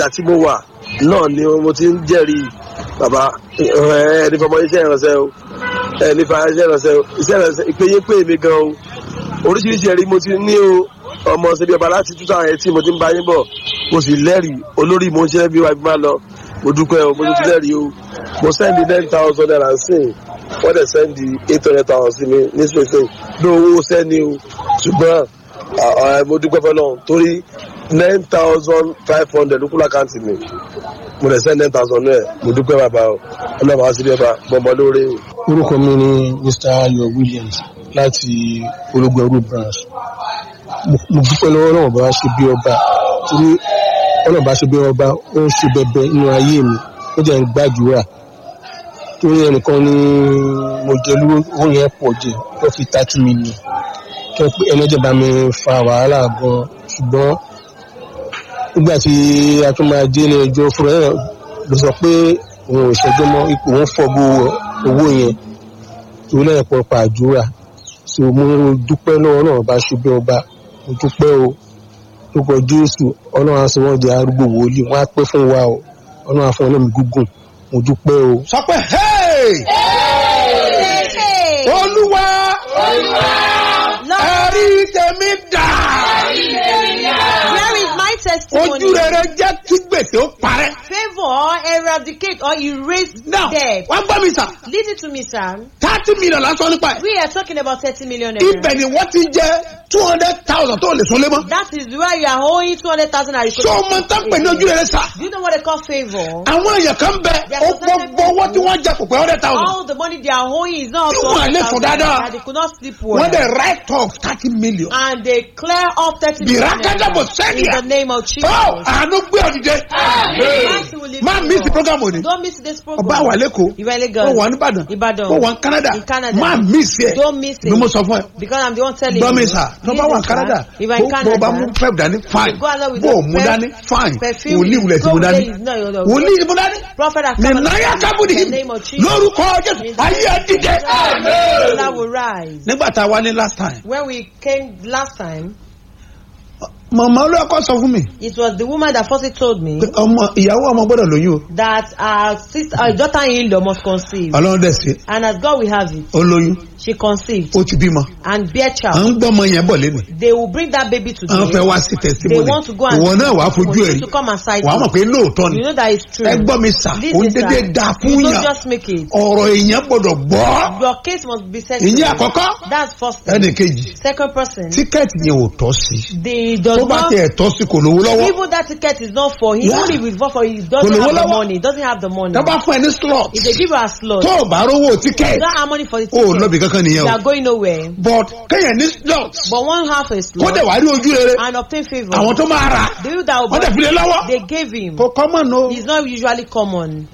ọjà tí mo wà náà ni mo ti ń jẹ́rìí bàbá ẹ ní fọmọ iṣẹ́ ìrànṣẹ́ o ẹ ní fa iṣẹ́ ìrànṣẹ́ o iṣẹ́ ìrànṣẹ́ ìpéye pé mi gan o oríṣiríṣi ẹ̀rí mo ti ní o ọmọ ṣẹbi ọba láti two thousand eighteen mo ti ń bá yín bọ̀ mo sì lẹ́rìí olórí mo ń ṣe bí wàá bí máa lọ mo dúpẹ́ o mo ti lẹ́rìí o mo sẹ́ndì nine thousand naira sí i wọ́n dẹ̀ sẹ́ndì eight hundred thousand sí mi ní spain ní owó sẹ́ni o ṣùgbọ́n mo dúpẹ́ fẹ́ náà torí nine thousand five hundred ló kú lákàntì mi mo dẹ̀ sẹ́ndì nine thousand náà mo dúpẹ́ bàbá o ọlọ́mọ àti bí ọba bọ́mọ lóore o. orúkọ mi ni mr ayọ̀ williams láti ológun ẹrú branch mo dúpẹ́ lọ́wọ́ náà bá ṣe bí ọba torí ọlọ́run bá ṣe bí ọba ó ń ṣe bẹbẹ nínú ayé mi ó jẹ́ ń gbàdúrà torí ẹnìkan ni mo jẹ lówó owó yẹn pọ̀ jẹ ó fi thirty million tó pé ẹlẹ́jẹ̀ bá mi fa wàhálà gan ṣùgbọ́n nígbà tí a tún máa dé ilé ẹjọ́ fúnra ẹ̀ ló sọ pé òun ò ṣẹjọ́ mọ́ ipò òun fọ́gbó owó yẹn torí lẹ́yìn pọ̀pọ̀ àdúrà so mo dúpẹ́ lọ́wọ́ náà bá ṣe bí ọba mo dúpẹ́ o lórúkọ jésù ọlọ́run á sọ wọ́n di arúgbó wòlíì wọ́n á pẹ́ fún wa o ọlọ́run á fún ọlọ́run gúngùn mo dúpẹ́ o. sọ pé olúwa ẹ̀rí tèmi dà Where is my testimony? ojú rere jẹ́ kí gbèsè ó parẹ́. Favor eradicate or erase now debt. wọ́n gbọ́ mi sà Listen to me, sir. thirty million lásán nípa ẹ̀. We are talking about 30 million naira. ibẹ̀ ni wọ́n ti jẹ́ two hundred thousand tó lè sọlé mọ́. That is where you are owing 200,000 naira. ṣé o máa ń tán pè ní ojú rere sà. Do you know what they call favor? àwọn èèyàn kan bẹ ó gbogbo owó tí wọ́n jẹ kò pé hundred thousand. All the money they are owing is not You want to 200,000 live for that, naira. They could not sleep well. wọ́n dẹ̀ write off thirty million. And they clear off 30 million Birakada naira. bò sẹ́ni In ẹ̀. the name of Jesus. ọ́ àánú gbé ọ̀dìdẹ. Mercy will live má in miss you. program òní. Don't miss this program. ọba wà lẹ́kọ̀ọ́ You are in Lagos. ó wà nìbàdàn Ìbàdàn. ó wà ní canada In Canada. má miss ẹ̀ Don't miss it. ni mo sọ fún ẹ. Because I'm the one telling gbọ́ mi you. sà tó bá Listen, wà ní sir. canada If I'm in bó bó bá mú Canada, pep dání fine go along with bó the o mú pep- dání fine perfume wòlíì wulẹ̀ tí go mo with dání it. No, no, no. wòlíì tí mo dání Prophet has ní come and náírà said, kábùdì in the name of Jesus. lórúkọ jésù ayé ẹ dìde. That will rise. nígbà tá a wá ní last time When we came last time, màmá olóòkọ sọ fún mi it was the woman that first told me pé ọmọ ìyàwó ọmọ gbọ́dọ̀ lóyún o that our sister, our daughter-in-law must conceive. ọlọ́run dẹ̀ sí And as God will have it, ó lóyún she conceived ó ti bímọ and bear à child. ń gbọ́ ọmọ yẹn bọ̀ lẹ́nu They will bring that baby to à ń fẹ́ them. wá sí They testimony want to go and ìwọ náà wàá fojú for ẹ̀ you rí to come and sight wàá mọ̀ it. pé lóòótọ́ ni You know that it's true. ẹ gbọ́ mi sà This ó ń is dédé sir. da You fún don't yàn just make it. ọ̀rọ̀ èèyàn gbọ́dọ̀ gbọ́ Your case must be settled. ìyẹn àkọ́kọ́ That's first thing. ẹnì kejì Second person, tíkẹ́ẹ̀tì yẹn ò tọ́ sí the tó does bá not tiẹ̀ tọ́ sí kò lówó lọ́wọ́ even that ticket is not for him. Yeah. Even if it's not for him, he doesn't Kò lówó have the lọ́wọ́. money. Doesn't have the money. tó bá fún ẹ ní slot If they give you a slot, tó o bá rówó you tíkẹ́ẹ̀tì don't have money for the o ò ticket. lọ́bì kankan nìyẹn You o are going nowhere. but kéèyàn ní slot But one half a kó slot dẹ̀ wá rí ojú rere and obtain favor. àwọn tó máa rà The people that will wọ́n dẹ̀ buy, fi lé lọ́wọ́ they gave him. kò common o It's not usually common.